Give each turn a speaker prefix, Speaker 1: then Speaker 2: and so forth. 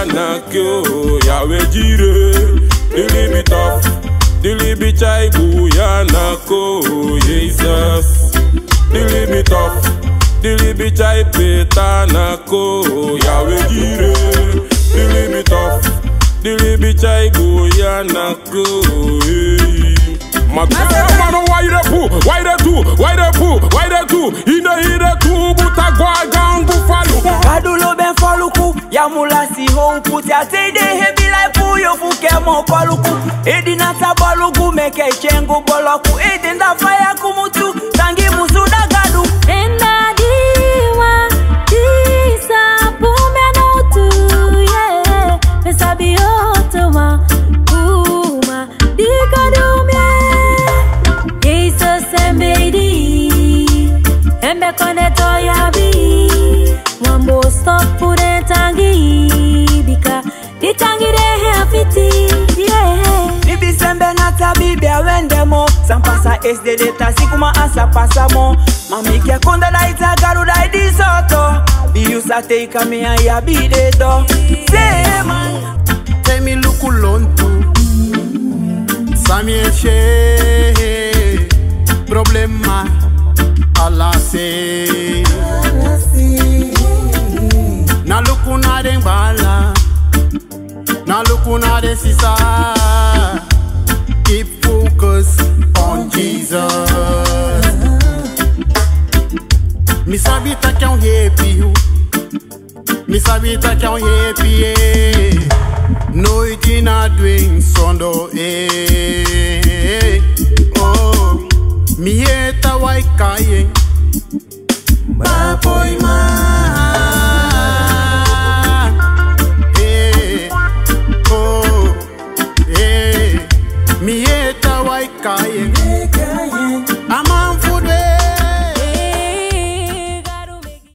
Speaker 1: na kyo yawe jire dili be tough dili be chai buya na ko Jesus dili be tough dili be chai peta na ko yawe jire dili be tough dili be chai buya na ko hey. My girl, man, why you the poo? Why the two? Why the poo? Why the two? In the in the two, but I go down buffalo.
Speaker 2: Kadulo ben foluku Ya mula si hon puti A te de hebi lai pu yo fu ke mo koluku Edi na ta bolugu Meke chengu boloku Edi nda faya kumutu Tangi musu da gadu
Speaker 3: Enda diwa, disa, pume no tu, yeah. Pesa biotoma, uma, dika dumye. Jesus embedi, embe kone toya bi. Mambo stop pure tangi, bika, di tangi rehe afiti, yeah.
Speaker 2: Bibi sembe na ta bibi awende mo Sampasa SD data sikuma asa pasa mo Mami ke konda da ita garu da idi soto Bi yusa teika mi a ya bi de do Say man
Speaker 4: Temi lukulontu Samieshe Problema Alase Na lukuna den bala Na lukuna den sisa Keep focus on Jesus Mi sabita que é um arrepio Mi sabita que é um arrepio Noite na doing sondo eh Oh Mi eta wai kaye Baboy ma Eh Oh Eh Mi eta wai kaye